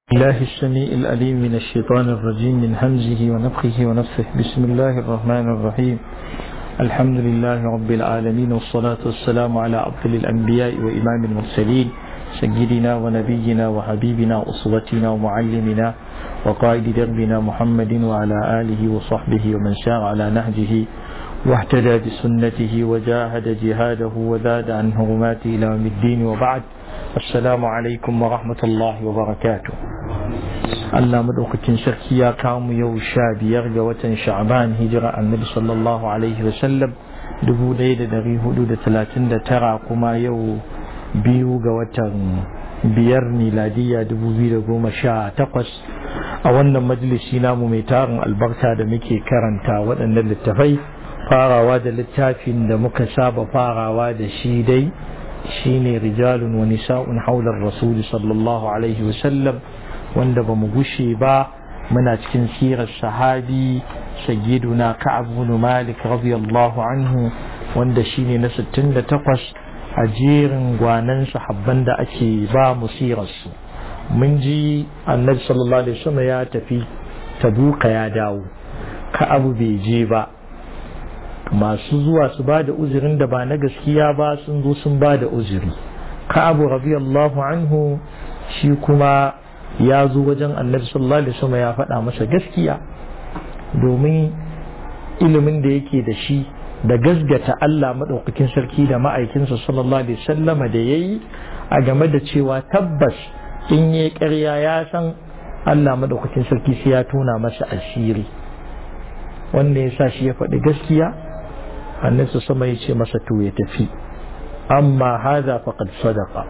الله السميع الأليم من الشيطان الرجيم من همزه ونفخه ونفثه بسم الله الرحمن الرحيم الحمد لله رب العالمين والصلاة والسلام على أفضل الأنبياء وإمام المرسلين سيدنا ونبينا وحبيبنا وأسوتنا ومعلمنا وقائد دربنا محمد وعلى آله وصحبه ومن سار على نهجه واهتدى بسنته وجاهد جهاده وزاد عن هرماته إلى يوم الدين وبعد السلام عليكم ورحمة الله وبركاته Allah madaukakin sarki ya kamu yau sha biyar ga watan sha'ban hijira annabi sallallahu alaihi wasallam dubu ɗaya da dari hudu da talatin da tara kuma yau biyu ga watan biyar miladiya dubu biyu da goma sha takwas a wannan majalisi namu mai tarin albarka da muke karanta waɗannan littafai farawa da littafin da muka saba farawa da shi dai shine rijalun wa nisa'un haular rasuli sallallahu alaihi wasallam wanda ba mu gushe ba muna cikin sirar sahabi sayyiduna ka'ab bin malik radiyallahu anhu wanda shine na 68 a jerin gwanan sahabban da ake ba mu sirarsu mun ji annabi sallallahu alaihi wasallam ya tafi tabuka ya dawo ka'ab bai je ba masu zuwa su ba da uzurin da ba na gaskiya ba sun zo sun ba da uzuri ka'abu radiyallahu anhu shi kuma ya zo wajen annabi sallallahu alaihi wasallam ya faɗa masa gaskiya domin ilimin da yake da shi da gasgata Allah maɗaukakin sarki da ma'aikinsa sallallahu alaihi wasallam da yayi a game da cewa tabbas in yi ƙarya ya san Allah maɗaukakin sarki sai ya tona masa asiri wanda ya sa shi ya faɗi gaskiya annabi sama ya ce masa to ya tafi amma haza faqad sadaqa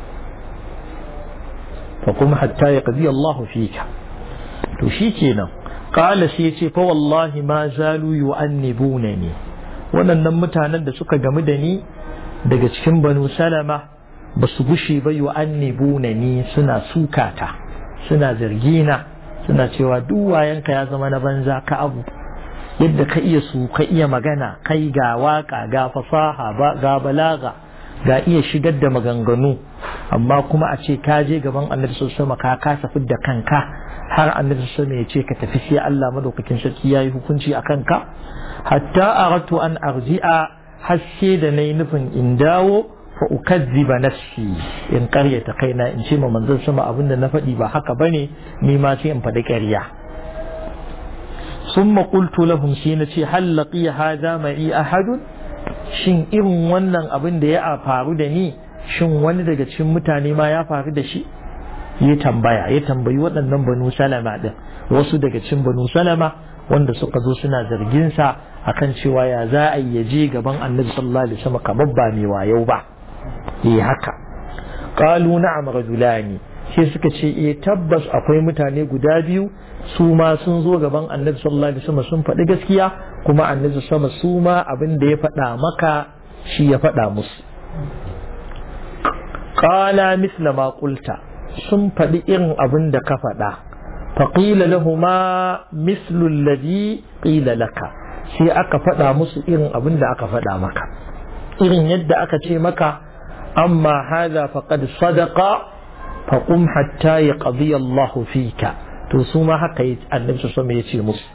fa kuma hatta ya qadi Allah fika to shikenan qala sai ya ce fa wallahi ma zalu yu'annibunani waɗannan mutanen da suka gamu da ni daga cikin banu salama ba su gushe ba yu'annibunani suna sukata suna zargina suna cewa duk wayanka ya zama na banza ka abu yadda ka iya su ka iya magana kai ga waka ga fasaha ga balaga ga iya shigar da maganganu amma kuma a ce ka je gaban annabi sama ka kasa fidda kanka har annabi sama ya ce ka tafi sai Allah madaukakin sarki yayi hukunci a kanka hatta aratu an arji'a haske da nayi nufin in dawo fa ukazziba nafsi in karyata kaina in ce ma manzon sama abinda na faɗi ba haka bane ni ma sai in faɗi ƙarya ثم قلت لهم شينتي هل لقي هذا معي أحد shin irin wannan abin da ya faru da ni shin wani daga cikin mutane ma ya faru da shi ya tambaya ya tambayi waɗannan banu salama din wasu daga cikin banu salama wanda suka zo suna zargin sa akan cewa ya za a yi je gaban annabi sallallahu alaihi wasallam kamar ba mai wayau ba eh haka qalu na'am rajulani sai suka ce eh tabbas akwai mutane guda biyu su ma sun zo gaban annabi sallallahu alaihi wasallam sun faɗi gaskiya kuma annabi sama su ma abin da ya faɗa maka shi ya faɗa musu qala misla ma qulta sun faɗi irin abin da ka faɗa faqila lahuma mislu alladhi qila laka sai aka faɗa musu irin abin da aka faɗa maka irin yadda aka ce maka amma hadha faqad sadaqa faqum hatta yaqdi Allahu fika to su ma haka yi annabi sama ya ce musu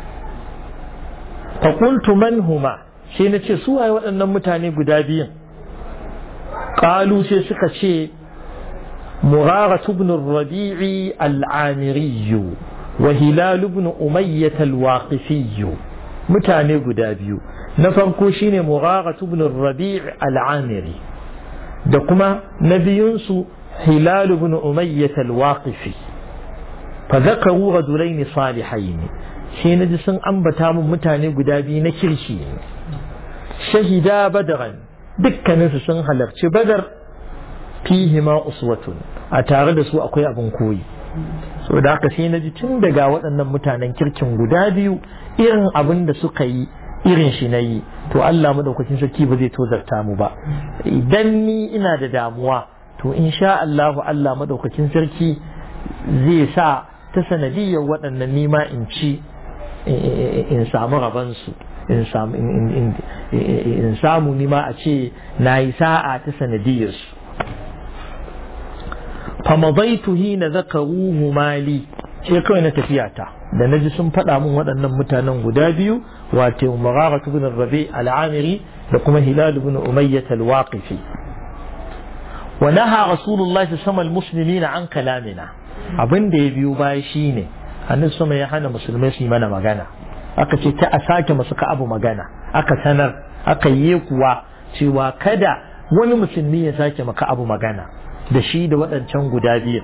fa qultu man huma sai na ce su waye waɗannan mutane guda biyun qalu sai suka ce مغارة بن الربيع العامري وهلال بن أمية الواقفي متاني قدابيو نفرقو شين مغارة بن الربيع العامري دقما نبيونسو هلال بن أمية الواقفي فذكروا رجلين صالحين sai na ji sun ambata mun mutane guda biyu na kirki shahida badaran dukkaninsu sun halarci badar fihi ma uswatun a tare da su akwai abin koyi so da haka sai na ji tun daga waɗannan mutanen kirkin guda biyu irin abin da suka yi irin shi na yi to Allah madaukakin sarki ba zai tozarta mu ba idan ni ina da damuwa to insha Allah Allah madaukakin sarki zai sa ta sanadiyar waɗannan nima in ci in samu rabansu in samu nima a ce na yi sa'a ta sanadiyarsu famadaitu hina zakaruhu mali sai kawai na tafiya ta da naji sun faɗa min waɗannan mutanen guda biyu wato Mughara ibn Rabi al-Amiri da kuma Hilal ibn Umayyah al-Waqifi wa naha Rasulullah sallallahu alaihi muslimina an kalamina abin da ya biyo baya shine annabi sama ya hana musulmai su yi mana magana aka ce ta a sake masu ka abu magana aka sanar aka yi kuwa cewa kada wani musulmi ya sake maka abu magana da shi da waɗancan guda biyu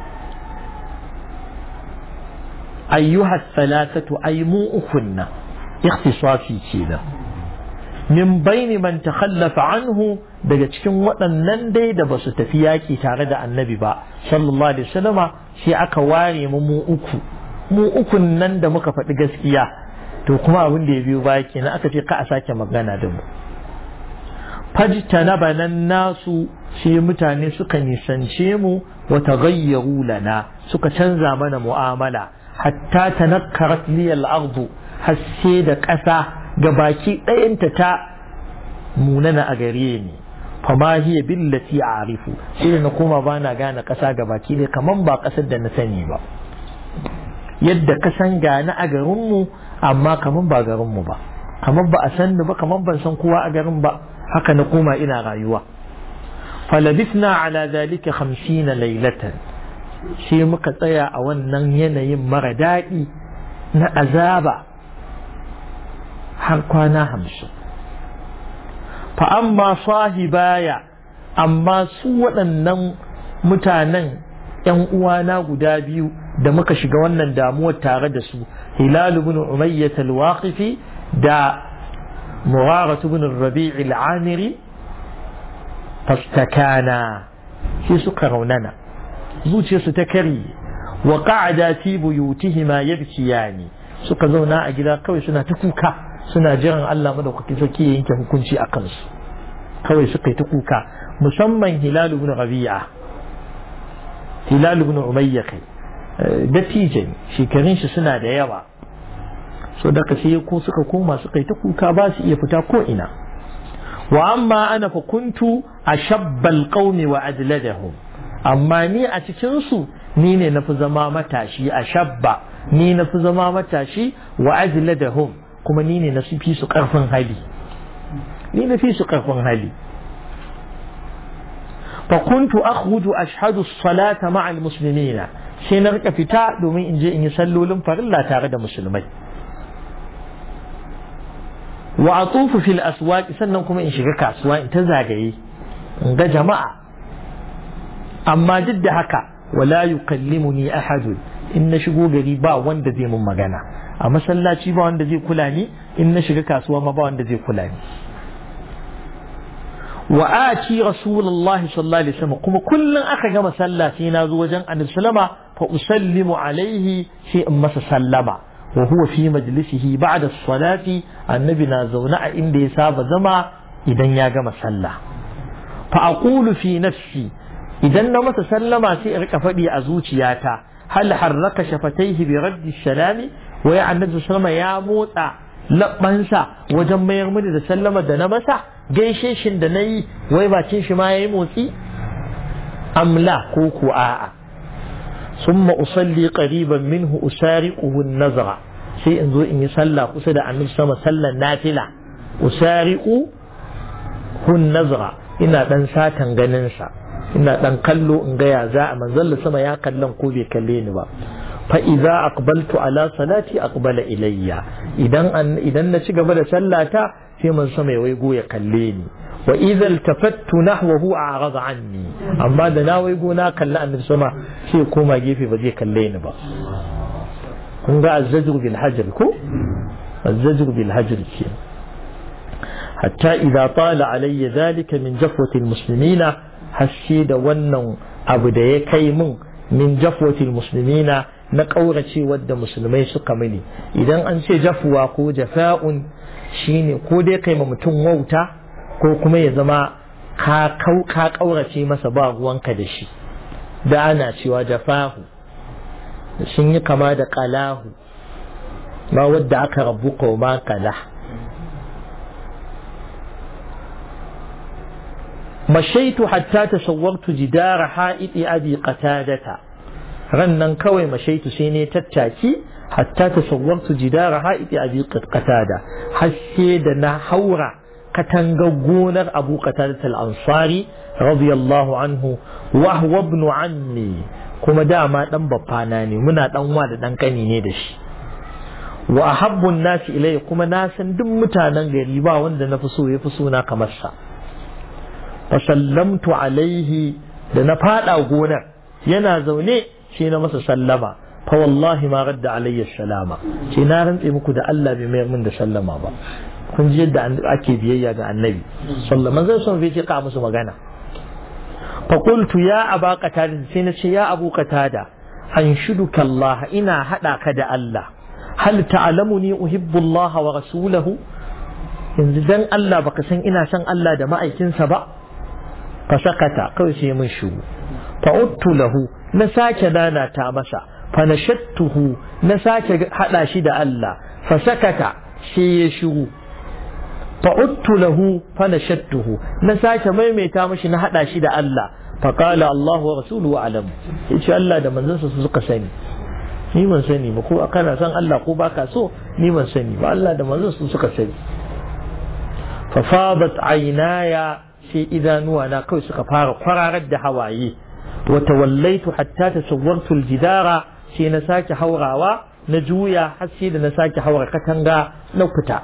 ayyuha salatatu ay mu ukunna ikhtisasi kenan min baini man takhallafa anhu daga cikin waɗannan dai da basu tafi yaƙi tare da annabi ba sallallahu alaihi wasallama sai aka ware mu mu uku mu ukun nan da muka faɗi gaskiya to kuma abin da ya biyo baya kenan aka ce ka a sake magana da mu fajtana banan nasu sai mutane suka nisance mu wa taghayyaru lana suka canza mana mu'amala hatta tanakkarat li al-ardu hasse da ƙasa ga baki ɗayanta ta munana a gare ni fama hiya billati a'rifu sai na koma bana gane ƙasa ga baki ne kaman ba ƙasar da na sani ba yadda ka san gane a garinmu amma kaman ba garinmu ba kaman ba a san ni ba kaman ban san kowa a garin ba haka na koma ina rayuwa falabithna ala zalika khamsina laylatan sai muka tsaya a wannan yanayin mara daɗi na azaba har kwana hamsin fa amma sahibaya amma su waɗannan mutanen ‘yan uwana guda biyu da muka shiga wannan damuwar tare da su hilal ibn umayyah al-waqifi da murara ibn rabi' al-amiri fastakana sai suka raunana zuciyarsu ta kari wa qa'ada fi buyutihima yabkiyani suka zauna a gida kawai suna ta kuka suna jiran Allah madaukakin sarki ya yanke hukunci a kansu kawai suka yi ta kuka musamman hilal ibn rabi'a hilal ibn umayya kai dattijo shekarun shi suna da yawa so daga sai ko suka koma suka yi ta kuka ba su iya fita ko ina wa amma ana fa kuntu ashabbal qaumi wa ajladahum amma ni a cikin su ni ne nafi zama matashi ashabba ni nafi zama matashi wa ajladahum kuma ni ne na fi su karfin hali ni na fi su karfin hali fa kuntu akhruju ashhadu as-salata ma'a al-muslimina sai na rika fita domin in je in yi sallolin farilla tare da musulmai wa atufu fil aswaq sannan kuma in shiga kasuwa in ta zagaye in ga jama'a amma duk da haka wala yukallimuni ahadun in na shigo gari ba wanda zai mun magana a masallaci ba wanda zai kula ni in na shiga kasuwa ma ba wanda zai kula ni wa ati rasulullahi sallallahu alaihi wasallam kuma kullun aka gama sallah sai na zo wajen annabi sallama fa usallimu alaihi sai in masa sallama wa huwa fi majlisihi ba'da salati annabi na zaune a inda ya saba zama idan ya gama sallah fa aqulu fi nafsi idan na masa sallama sai in rika faɗi a zuciyata hal harraka shafataihi bi raddi salami wai annabi sallama ya motsa labbansa wajen mayar mini da sallama da na masa gaishe shin da nayi wai bakin shi ma yayi motsi amla ko ku a'a summa usalli qariban minhu usariquhu an-nazra sai in zo in yi sallah kusa da annabi sama sallan nafila usariqu hun nazra ina dan satan ganin sa ina dan kallo in ga ya za a manzon sama ya kallon ko bai kalle ni ba fa idza aqbaltu ala salati aqbala ilayya idan idan na ci gaba da sallata sai man sama ya waigo ya kalle ni wa idza iltafattu nahwahu a'rada anni amma da na waigo na kalli annabi sama sai koma gefe ba zai kalle ni ba kun ga azzajru bil hajr ko azzajru bil hajr ke hatta idza tala alayya dhalika min jafwati al muslimina haske da wannan abu da ya kai min min jafwati al muslimina na ƙaurace wadda musulmai suka mini idan an ce jafuwa ko jafa'un shine ko dai kai ma mutum wauta ko kuma ya zama ka ƙaurace masa ba ruwanka da shi da ana cewa jafahu sun yi kama da ƙalahu ma wadda aka rabu ko ma kala mashaitu hatta tasawwartu jidara ha'iti abi qatadata ran nan kawai mashaitu sai ne tattaki hatta tasawwartu jidara ha'iti abi qatada haske da na haura katangar gonar abu qatadat al-ansari radiyallahu anhu wa huwa ibn ammi kuma dama dan baffana ne muna dan wa da dan kani ne da shi wa ahabbun nasi ilai kuma na san duk mutanen gari ba wanda na fi so ya fi suna kamar sa fa sallamtu alaihi da na fada gonar yana zaune shi na masa sallama fa wallahi ma radda alayya salama ce na rantse muku da Allah bai mayar min da sallama ba kun ji yadda ake biyayya ga annabi sallama zai son bai ce ka musu magana fa qultu ya aba qatada sai na ce ya abu qatada anshuduka Allah ina hada ka da Allah hal ta'lamuni uhibbu Allah wa rasulahu yanzu dan Allah baka san ina son Allah da ma'aikinsa ba fa sakata kawai sai mun shigo fa uttu lahu na sake dana ta masa fa nashattuhu na sake hada shi da Allah fa sakata sai ya shigo fa uttu lahu fa nashattuhu na sake maimaita mashi na hada shi da Allah fa qala Allah wa rasuluhu alam yace Allah da manzansa su suka sani ni ban sani ba ko kana san Allah ko baka so ni ban sani ba Allah da manzansa su suka sani fa fadat aynaya sai idanuwa na kawai suka fara kwararar da hawaye wa tawallaitu hatta tasawwartu aljidara sai na sake haurawa na juya har sai da na sake haura katanga na fita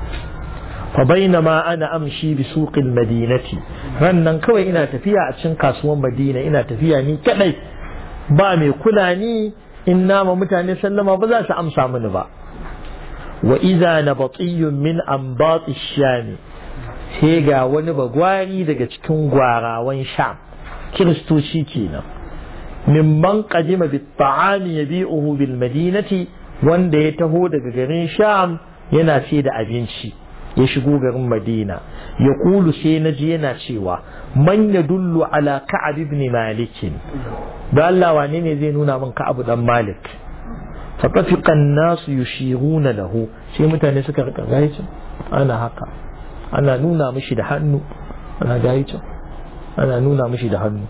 fa bainama ana amshi bi suqil madinati rannan kawai ina tafiya a cikin kasuwan madina ina tafiya ni kadai ba mai kula ni in nama mutane sallama ba za su amsa mini ba wa idza nabatiyun min ambati shami sai ga wani bagwari daga cikin gwarawan sham kiristoci kenan mimman qadima bit ta'ami yabi'uhu bil madinati wanda ya taho daga garin sham yana ce da abinci ya shigo garin madina ya kulu sai na ji yana cewa man ya dullu ala ka'ab ibn malik da Allah wane ne zai nuna min ka'ab dan malik fa tafiqa an-nas yushiruna lahu sai mutane suka rika gaicin ana haka ana nuna mishi da hannu ana gaicin ana nuna mishi da hannu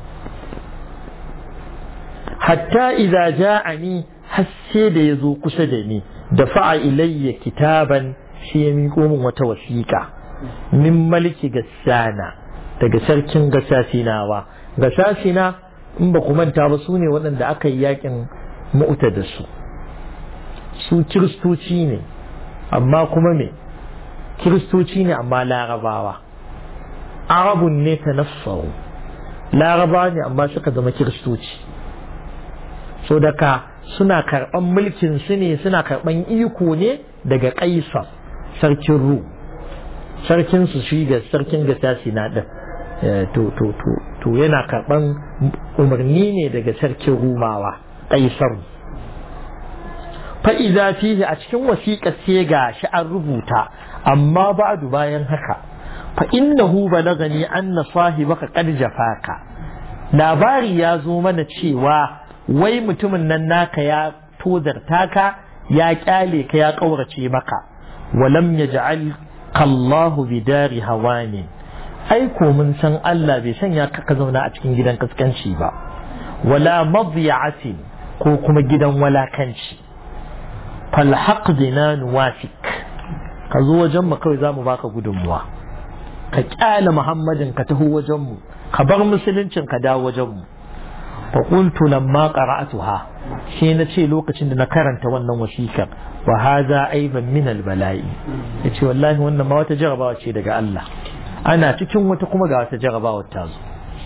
hatta idza ja'ani hasse da yazo kusa da ni da fa'a ilayya kitaban shi ya miƙo min wata wasiƙa min maliki gassana daga sarkin gasasinawa gasasina in ba ku manta ba su ne waɗanda aka yi yakin mu'uta da su su kiristoci ne amma kuma me kiristoci ne amma larabawa arabun ne ta nassaru larabawa ne amma suka zama kiristoci so daga suna karɓan mulkin su ne suna karɓan iko ne daga kaisar sarkin ru sarkin su shi ga sarkin gasasi na ɗin to to to to yana karɓan umarni ne daga sarkin rumawa ƙaisar fa'iza fihi a cikin wasiƙa sai ga shi an rubuta amma ba'du bayan haka fa innahu balagani anna sahibaka qad jafaka labari ya zo mana cewa wai mutumin nan naka ya tozarta ka ya kyale ka ya ƙaurace maka ولم يجعل الله بدار هوان ai ko mun san Allah bai sanya ka ka zauna a cikin gidan kaskanci ba wala madiyati ko kuma gidan walakanci fal haqdina nuwafik ka zo wajen mu kawai zamu baka gudunmuwa ka kyale Muhammadin ka taho wajen mu ka bar musuluncin ka dawo wajen mu fa qultu lamma qara'atuha shi na ce lokacin da na karanta wannan wasikar wa haza aiban min albala'i yace wallahi wannan ma wata jarabawa ce daga Allah ana cikin wata kuma ga wata jarabawa ta zo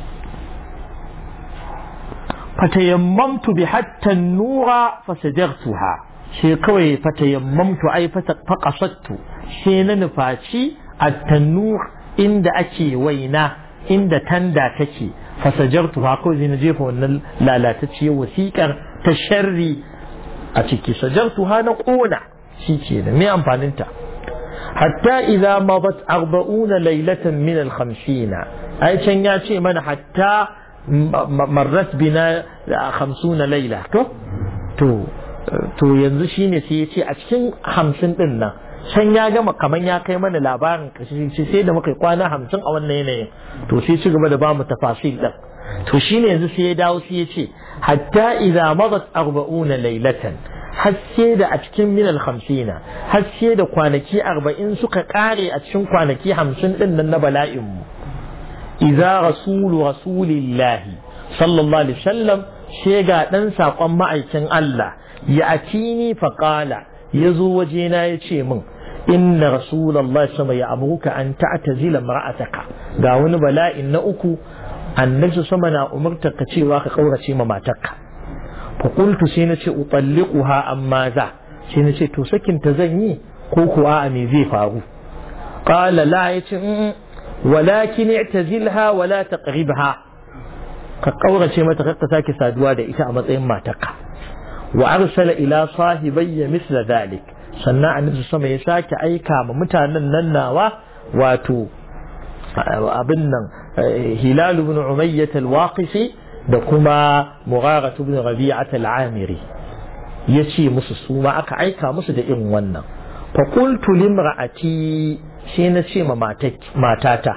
fatayammamtu bi hatta nura fasajartuha shi kawai fatayammamtu ai faqasattu shi na nufaci at-tanur inda ake waina inda tanda take fasajartuha kawai zai na jefa wannan lalatacciyar wasiƙar ta sharri a ciki sajartuha na ƙona shi ke da me amfaninta hatta idza madat arba'una laylatan min al-khamsina ai can ya ce mana hatta marrat bina khamsuna layla to to to yanzu shine sai ya ce a cikin hamsin din nan can ya gama kaman ya kai mana labarin kashi sai da muka kwana hamsin a wannan yanayin to sai ci gaba da bamu tafasil din to shine yanzu sai ya dawo sai ya ce hatta idza madat arba'una laylatan haske da a cikin minal hamsina haske da kwanaki arba'in suka kare a cikin kwanaki hamsin din nan na bala'inmu idza rasulu rasulillahi sallallahu alaihi wasallam sai ga dan sakon ma'aikin Allah ya atini faqala yazo wajena ya ce min inna rasulullahi sama ya amuka an ta'tazila mar'ataka ga wani bala'in na uku annabi sama na umurta ka cewa ka kaurace ma matarka fa qultu sai nace utalliquha amma za sai nace to sakin ta zan yi ko kuwa a me zai faru qala la yace walakin i'tazilha wala taqribha ka kaurace mata ka sake saduwa da ita a matsayin matarka wa arsala ila sahibayya misla dhalik sannan annabi sama ya sake aika ma mutanen nan nawa wato abin nan hilal ibn umayyah al-waqisi da kuma mughara ibn rabi'at al-amiri yace musu su ma aka aika musu da irin wannan fa qultu limra'ati shi na ce ma matata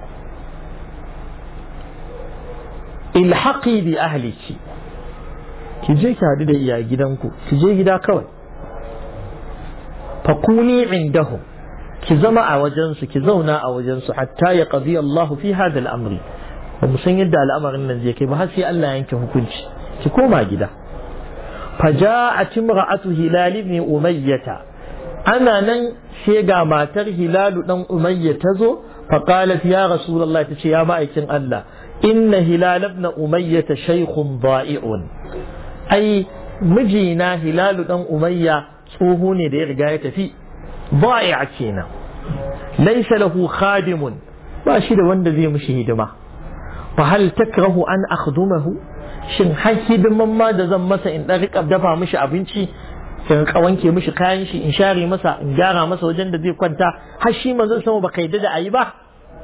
ilhaqi bi ahliki ki je ki hadu da iya gidanku ki je gida kawai fakuni indahum ki zama a wajensu ki zauna a wajensu hatta ya qadi Allah fi hada al'amri ba mu san yadda al'amarin nan zai kai ba har sai Allah ya yanke hukunci ki koma gida faja'at imra'atu hilal ibn umayyah ana nan sai ga matar hilalu dan umayya ta zo faqalat ya rasulullah tace ya ma'aikin Allah inna hilal ibn umayya shaykhun da'i'un ai mijina hilalu dan umayya tsoho ne da ya riga ya tafi ba'a kenan laysa lahu khadimun ba shi da wanda zai mishi hidima fa hal takrahu an akhdumahu shin har hidiman ma da zan masa in dan rika dafa mishi abinci in ka wanke mishi kayan shi in share masa in gyara masa wajen da zai kwanta har shi manzon sama baka yadda da ayi ba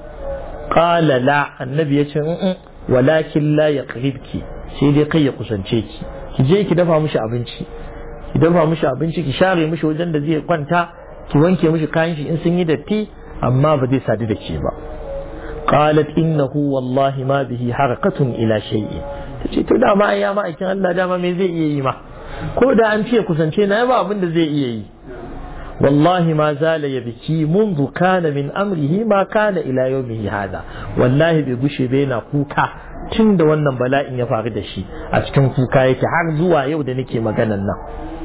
qala la annabi ya ce walakin la yaqribki sai dai kai ya kusance ki ki je ki dafa mishi abinci ki dafa mishi abinci ki share mishi wajen da zai kwanta ki wanke mishi kayan shi in sun yi datti amma ba zai sadu da ke ba qalat innahu wallahi ma bihi harakatun ila shay'in tace to dama ai ya ma'aikin Allah dama me zai iya yi ma ko da an ce kusance na ba abin da zai iya yi wallahi ma zala ya biki منذ كان من أمره ما كان إلى يومه هذا wallahi bai gushe bai na kuka tun da wannan bala'in ya faru da shi a cikin kuka yake har zuwa yau da nake maganan nan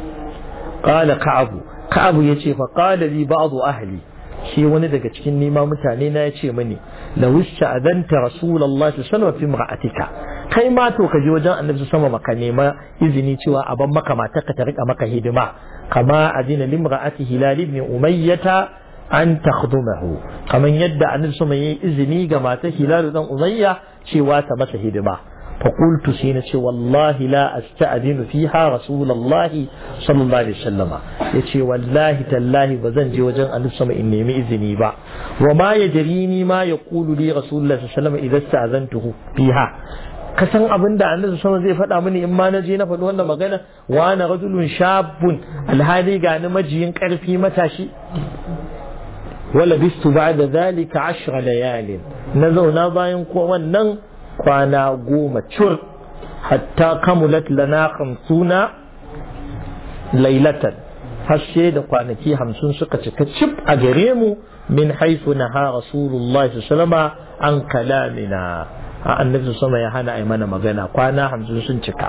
qala ka'abu ka'abu yace fa qala li ba'd ahli shi wani daga cikin nima mutane na yace mini la wisha adanta rasulullahi sallallahu alaihi wasallam fi imra'atika kai ma to ka je wajen annabi sama maka nema izini cewa a ban maka matarka ta rika maka hidima kama adina limra'ati hilal ibn umayyata an takhdumahu kaman yadda annabi sama yayi izini ga matar hilal dan umayya cewa ta masa hidima فقلت سينة والله لا أستأذن فيها رسول الله صلى الله عليه وسلم يتي والله تالله بزنجي وجن أن السماء إني مئذني با وما يجريني ما يقول لي رسول الله صلى الله عليه وسلم إذا استأذنته فيها kasan abin da annabi sama zai faɗa mini in ma na je na faɗi wannan magana wa na rajulun shabun alhali ga ni majiyin ƙarfi matashi wala bistu ba'da zalika ashra layalin na zauna bayan ko wannan kwana goma cur hatta kamulat lana hamsuna lailatan hashe da kwanaki hamsin suka cika cif a gare mu min haifu na ha rasulullah sallama an kalamina a annabi sama ya hana a mana magana kwana hamsin sun cika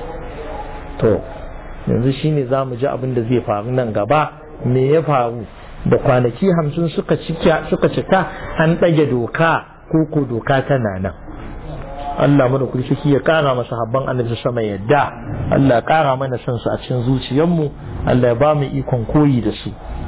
to yanzu shine za mu ji abin da zai faru nan gaba me ya faru da kwanaki hamsin suka cika an ɗage doka ko ko doka tana nan Allah mana kurkiki ya kara masa habban annabi sama yadda Allah ya kara mana son su a cikin zuciyarmu Allah ya ba mu ikon koyi da su